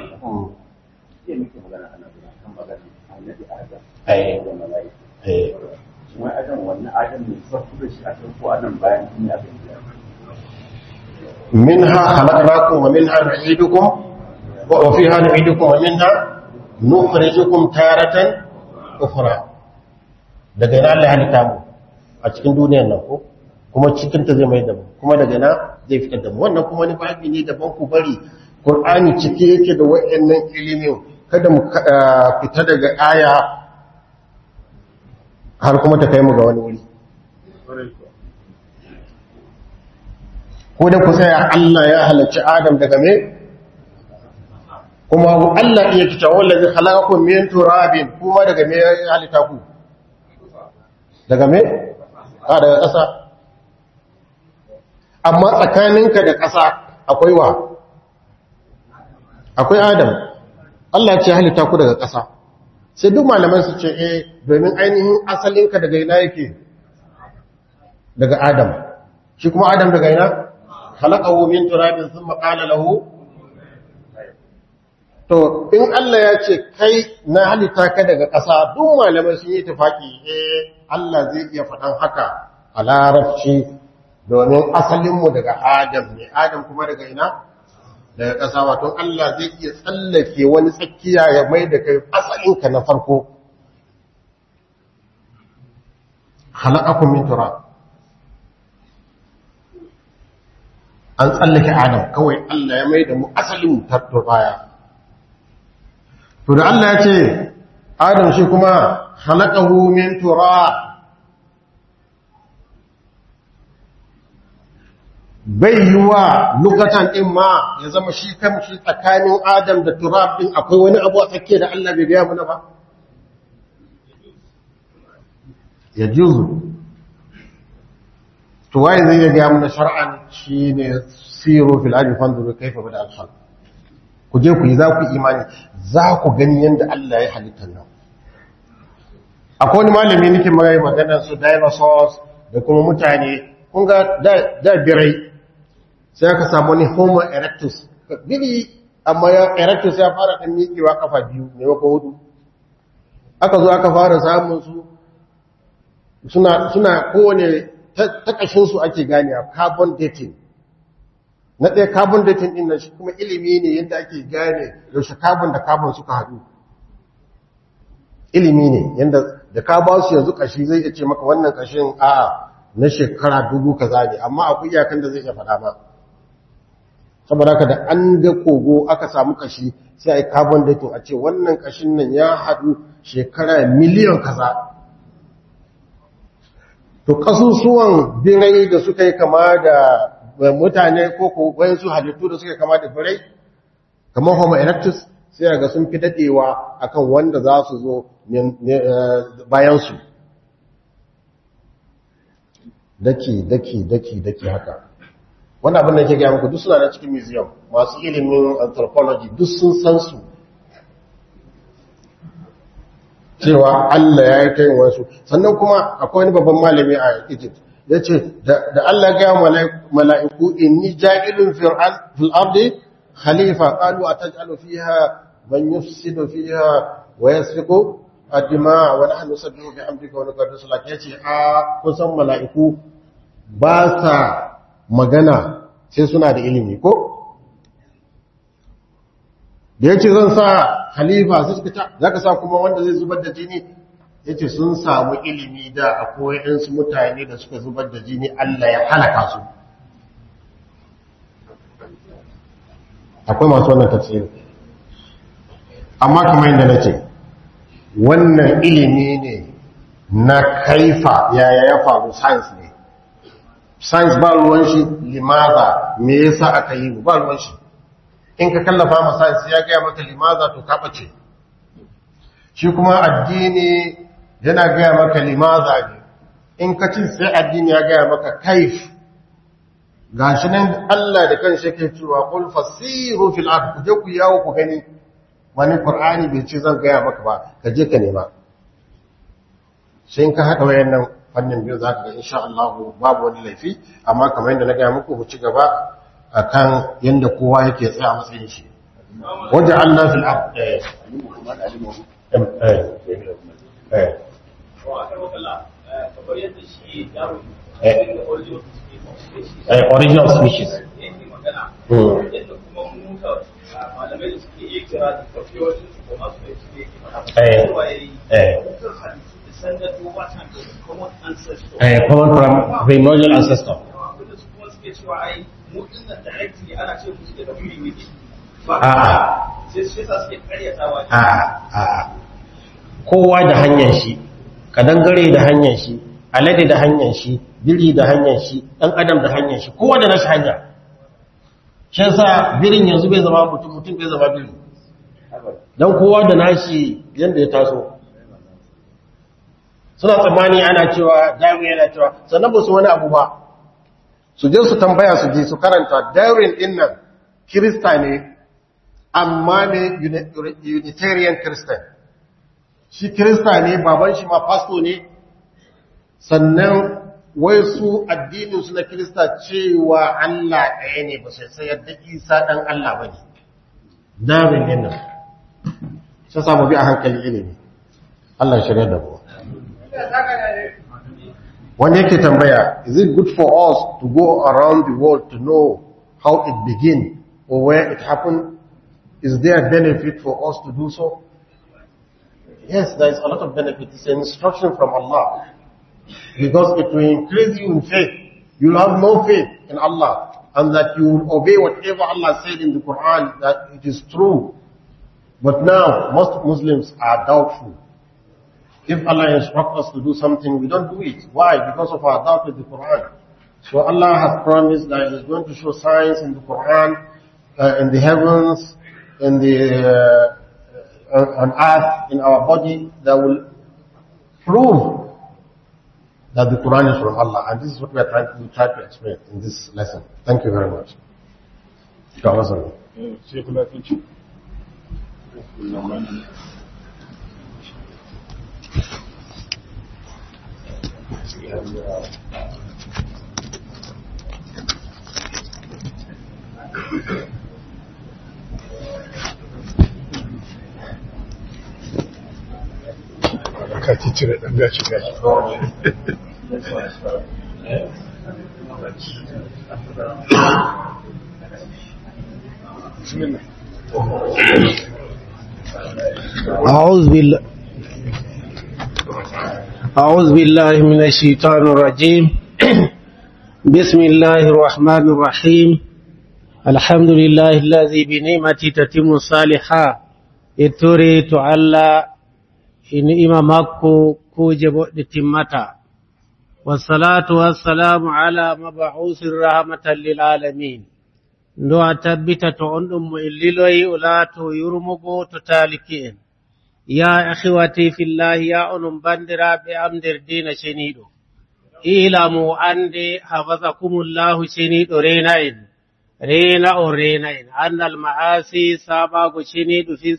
منها خلقناكم ومنها نعيدكم وفيها نعيدكم ومنها نخرجكم تارة أخرى daga ina Allah halitta mu a cikin duniyar nan ko kuma cikin ta zai mai da mu kuma daga ina zai fitar da mu wannan kuma wani babi ne daban ku bari Qur'ani cike yake da wayannan ilimin kada mu fita daga aya har kuma ta kai mu ga wani wuri ko da ku tsaya Allah ya halarci Adam daga me kuma Allah iya kita wallazi khalaqakum min turabin kuma daga me ya halitta ku daga me a daga ƙasa amma tsakaninka da ƙasa akwai wa akwai Adam Allah ya ce halitta ku daga ƙasa sai duk malaman su ce eh domin ainihin asalinka daga ina yake daga Adam shi kuma Adam daga ina khalaqahu min turabin thumma qala lahu to in Allah ya ce kai na halitta ka daga ƙasa duk malamai sun yi tafaki eh Allah zai iya faɗan haka a larabci domin asalinmu daga Adam ne Adam kuma daga ina daga ƙasa wato Allah zai iya tsallake wani tsakiya ya mai da kai asalinka na farko khalaqakum min turab an tsallake Adam kawai Allah ya mai da mu asalin baya. to da Allah ya ce Adam shi kuma khalaqahu min turab bai yiwa lugatan din ma ya zama shi kan shi tsakanin Adam da turab din akwai wani abu a tsakiya da Allah bai gaya mana ba ya juzu to waye zai gaya mana shar'an shine siru fil ardi fanzuru kayfa bada al khalq ku je ku yi za ku imani za ku gani yanda Allah ya halitta nan akwai wani malami nake magana magana su dinosaurs da kuma mutane kun ga da birai sai aka samu ni homo erectus bili amma ya erectus ya fara ɗan miƙewa kafa biyu maimakon hudu aka zo aka fara samun su suna suna kowane takashinsu ake gane a carbon dating na ɗaya carbon dating ɗin nan shi kuma ilimi ne yadda ake gane yaushe carbon da carbon suka haɗu ilimi ne yadda da ka ba su yanzu kashi zai iya ce maka wannan kashin a'a na shekara dubu kaza ne amma akwai iyakan da zai iya faɗa ma saboda haka da an ga kogo aka samu kashi sai a yi carbon dating a ce wannan kashin nan ya haɗu shekara miliyan kaza to kasusuwan birai da suka yi kama da mutane ko wayansu halittu da suka yi kama da birai kamar homo erectus sai ga sun fi dadewa akan wanda za su zo bayansu daki daki daki daki haka wani abin da ke gaya muku duk suna na cikin museum masu ilimin anthropology duk sun san su cewa Allah ya yi ta yin wasu sannan kuma akwai wani babban malami a Egypt ya ce da Allah gaya mala'iku inni ja'ilun fil ardi khalifa qalu ataj'alu fiha man yufsidu fiha wa yasfiku ad-dima wa nahnu nusabbihu bihamdika wa nuqaddisu lak yace a kusan mala'iku ba sa magana sai suna da ilimi ko da yace zan sa khalifa sai suka ta zaka sa kuma wanda zai zubar da jini yace sun samu ilimi da akwai ɗansu mutane da suka zubar da jini Allah ya halaka su akwai masu wannan tafsiri amma kamar yadda nace wannan ilimi ne na kaifa yaya ya faru science ne science ba ruwan shi limaza me yasa aka yi ba ruwan shi in ka kallafa ma science ya gaya maka limaza to ka bace shi kuma addini yana gaya maka limaza ne in ka ci sai addini ya gaya maka kaif gashi nan Allah da kanshi yake cewa qul fasiru fil ard ku je ku yawo ku gani wani qur'ani bai ce zan gaya maka ba ka je ka nema sai in ka haɗa wayannan fannin biyu zaka ga insha Allah babu wani laifi amma kamar yadda na gaya muku ku ci gaba akan yanda kowa yake tsaya matsayin shi wajen Allah fil ard eh eh eh original species eh common primordial ancestor kowa da hanyar shi kadangare da hanyar shi alade da hanyar shi biri da hanyar shi ɗan adam da hanyar shi kowa da nashi hanya shi yasa birin yanzu bai zama mutum mutum bai zama biri don kowa da nashi yadda ya taso suna tsammani ana cewa dawi yana cewa sannan ba su wani abu ba su je su tambaya su je su karanta darwin din nan kirista ne amma ne unitarian christian shi kirista ne baban shi ma pasto ne sannan wai su addininsu na kirista cewa Allah ɗaya ne ba sai sai yadda isa ɗan Allah ba ne darwin din nan sai samu bi a hankali ilimi Allah shirya da mu wanda yake tambaya is it good for us to go around the world to know how it began or where it happened is there benefit for us to do so yes there is a lot of benefit it's an instruction from Allah because it will increase you in faith you will have no faith in Allah and that you will obey whatever Allah said in the Quran that it is true but now most Muslims are doubtful if Allah instructs us to do something, we don't do it. Why? Because of our doubt with the Quran. So Allah has promised that He is going to show signs in the Quran, uh, in the heavens, in the uh, on earth, in our body, that will prove that the Quran is from Allah. And this is what we are trying to, we try to explain in this lesson. Thank you very much. ka ci cire ɗan gashi gashi bismillah أعوذ بالله أعوذ بالله من الشيطان الرجيم بسم الله الرحمن الرحيم الحمد لله الذي بنعمته تتم الصالحات ituri to Allah ni'ima makko kuje boɗɗe timmata wassalatu wassalamu ala mab'usir rahmatan lil alamin ndo a tabbita to on ɗum mo illiloyi o laato yurmugo to taliki en ya akhwati fillahi ya onon bandiraɓe am nder dina ceniɗo ilamu ande hafazakumullahu ceniɗo rena en rena o rena en annal ma'asi sabago ceniɗo fi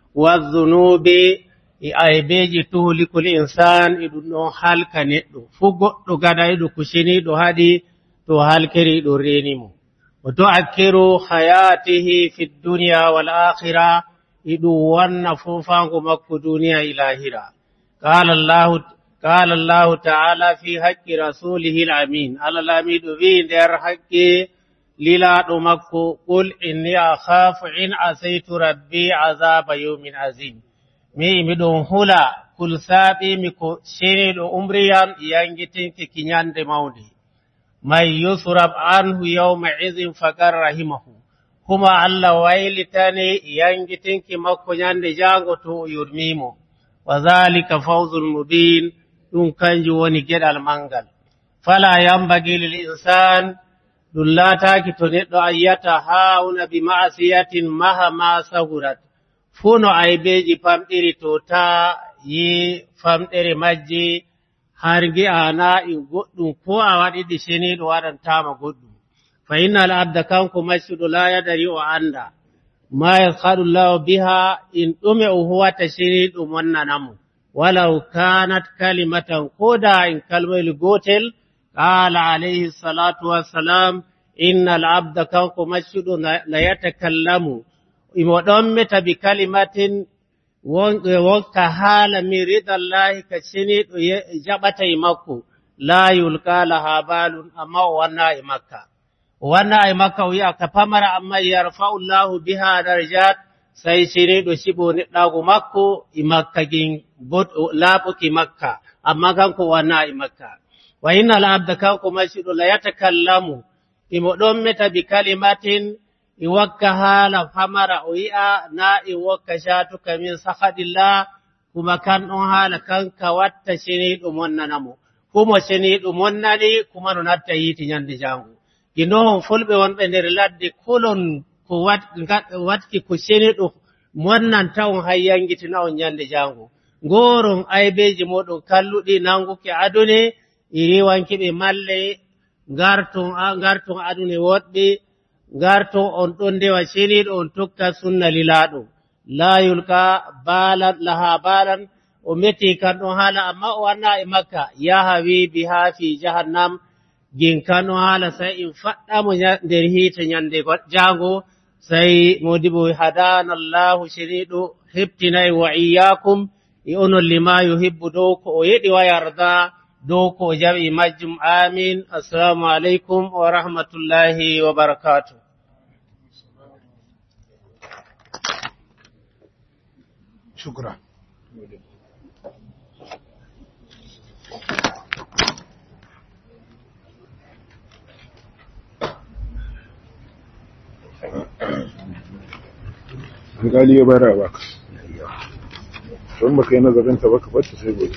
wazunubi e aybeji tuhlikul insan e ɗum ɗon halka neɗɗo fuu goɗɗo gadayɗo ko ceniɗo haɗi to halkeri ɗo renimo o to akkiru hayatihi fi duniya wal akhira e ɗum wanna fofango makko duniya e lahira qala llahu qala llahu taala fi haqqi rasulihi l amin allah laamiɗo wi nder haqqi lilaɗo makko qul inni akhafu in asaytu rabbi azaba yawmin azim mi miɗon hula kul saaɓimi ko ceniɗo umriyam yangitinki kiñande mawde man yusrab anhu yawma idin fakar rahimahu kuma allah waylitani yangitinki makko ñande jango to o yurmimo wa dhalika fawzul mubin ɗum kanjum woni geɗal mangal fala yambagi lil insan ɗum laataki to neɗɗo ayyata hauna bi ma'asiyatin maha ma sahurat fuu no aybeji famɗiri to ta yi famɗere majji har gi'ana in goɗɗum ko a waɗiɗi ceniɗo waɗantama goɗɗum fa inna al abda kanko maccuɗo la yadari o anda ma yashaɗu llahu biha in ɗume o huwata ceniɗo monnanamo walau kanat kalimatan koda in kalmoyel gotel qala alayhi salatu wassalam inna al abda kanko maccuɗo la yatakallamu imo ɗommeta bi kalimatin wonka haala min ridallahi ka ceniɗo jaɓata e makko la yulka laha balun amma o wanna e makka o wanna e makka o wi'a ka pamara amma yarfa'u llahu biha darjat sai ceniɗo ciɓo neɗɗago makko e makka gin laaɓuki makka amma kanko wanna e makka wa inna al abda kanko macciɗo la yatakallamu imo ɗommeta bi kalimatin i wakka haala famara o yi'a na i wokka shatuka min sahadillah kuma kan ɗon haala kanka watta ceniɗo monnanamo kumo ceniɗo monnani kuma no natta yiiti ñande jango ginohon fulɓe wonɓe nder ladde kolon ko watki ko ceniɗo monnanta on hay yangitina on ñande jango ngoron aybeji moɗon kalluɗi nanguki adune i riwankiɓe malle garton garton adune woɗɓe garto on ɗon ndewa ceniɗo on tokka sunna lilaɗo la yulka balan laha balan o meti kan ɗon haala amma o wanna e makka yaha wi biha fi jahannam gin kan ɗon haala sai in faɗɗamo nder hiite ñande jango sai modibo hadana llahu ceniɗo heɓtinayi wa iyakum e onon lima yuhibbu dow ko o yiɗi wa yarda dow ko o jaɓi majjum amin assalamu aleykum wa rahmatullahi wa barakatuh shukra alƙali ya bara baka don baka yi nazarin ta baka bata sai gobe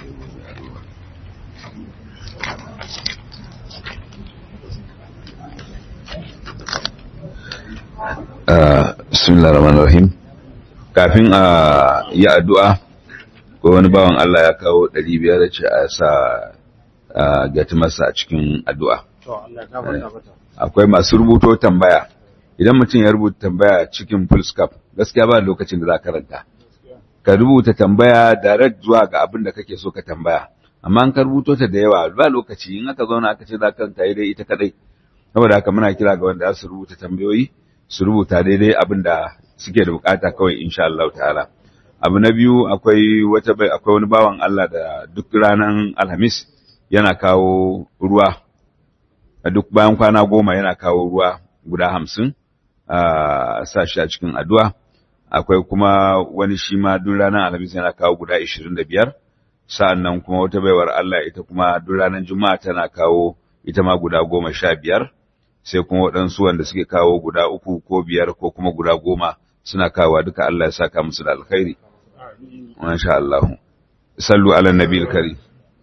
bismillah rahman rahim kafin a yi addu'a ko wani bawan Allah ya kawo ɗari biyar da ce a sa gati masa a cikin addu'a akwai masu rubuto tambaya idan mutum ya rubuta tambaya cikin fullscap gaskiya ba lokacin da za karanta ka rubuta tambaya direct zuwa ga abin da kake so ka tambaya amma an ka rubuto ta da yawa ba lokaci in aka zauna aka ce za ka karanta dai ita kadai saboda haka muna kira ga wanda za su rubuta tambayoyi su rubuta daidai abin da suke da bukata kawai insha Allah ta'ala abu na biyu akwai wata bai akwai wani bawan Allah da duk ranar alhamis yana kawo ruwa a duk bayan kwana goma yana kawo ruwa guda hamsin a sa shi a cikin addu'a akwai kuma wani shi ma duk ranar alhamis yana kawo guda ishirin da biyar sa'an nan kuma wata baiwar Allah ita kuma duk ranar juma'a tana kawo ita ma guda goma sha biyar sai kuma waɗansu wanda suke kawo guda uku ko biyar ko kuma guda goma suna kawowa duka Allah ya saka musu da alkhairi masha Allah sallu ala nabiyil karim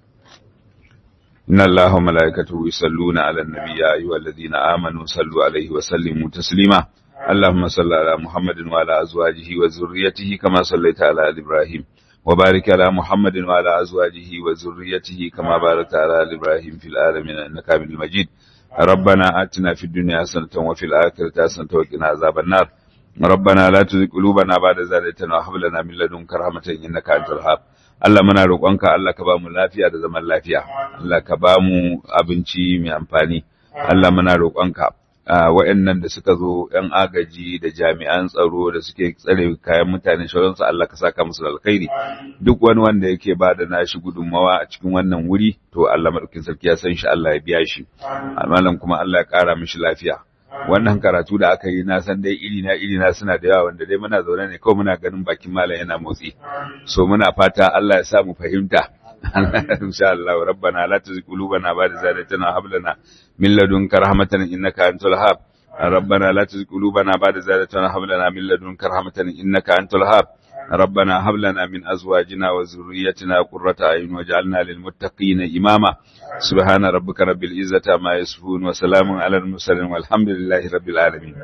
إن الله وملائكته يصلون على النبي يا أيها الذين آمنوا صلوا عليه وسلموا تسليما اللهم صل على محمد وعلى أزواجه وذريته كما صليت على آل إبراهيم وبارك على محمد وعلى أزواجه وذريته كما باركت على آل إبراهيم في العالمين إنك حميد مجيد ربنا آتنا في الدنيا حسنة وفي الآخرة حسنة وقنا عذاب النار ربنا لا تزغ قلوبنا بعد إذ هديتنا وهب لنا من لدنك رحمة إنك أنت الوهاب Allah muna roƙonka Allah ka ba mu lafiya da zaman lafiya Allah ka ba mu abinci mai amfani Allah muna roƙonka waɗannan da suka zo ‘yan agaji da jami'an tsaro da suke tsare kayan mutane shauransu Allah ka saka musu alkhairi duk wani wanda yake ba da nashi gudunmawa a cikin wannan wuri to Allah maɗaukin sarki ya san shi Allah ya biya shi malam kuma Allah ya ƙara mishi lafiya wannan karatu da aka yi na san dai iri na iri na suna da yawa wanda dai muna zaune ne kawai muna ganin bakin malam yana motsi so muna fata Allah ya sa mu fahimta insha Allah rabbana la tuzigh qulubana ba'da idh hadaytana wa hab lana min ladunka rahmatan innaka antal wahhab ربنا لا تزغ قلوبنا بعد إذ هديتنا وهب لنا من لدنك رحمة إنك أنت الوهاب ربنا هب لنا من أزواجنا وذريتنا قرة أعين واجعلنا للمتقين إماما سبحان ربك رب العزة عما يصفون وسلام على المرسلين والحمد لله رب العالمين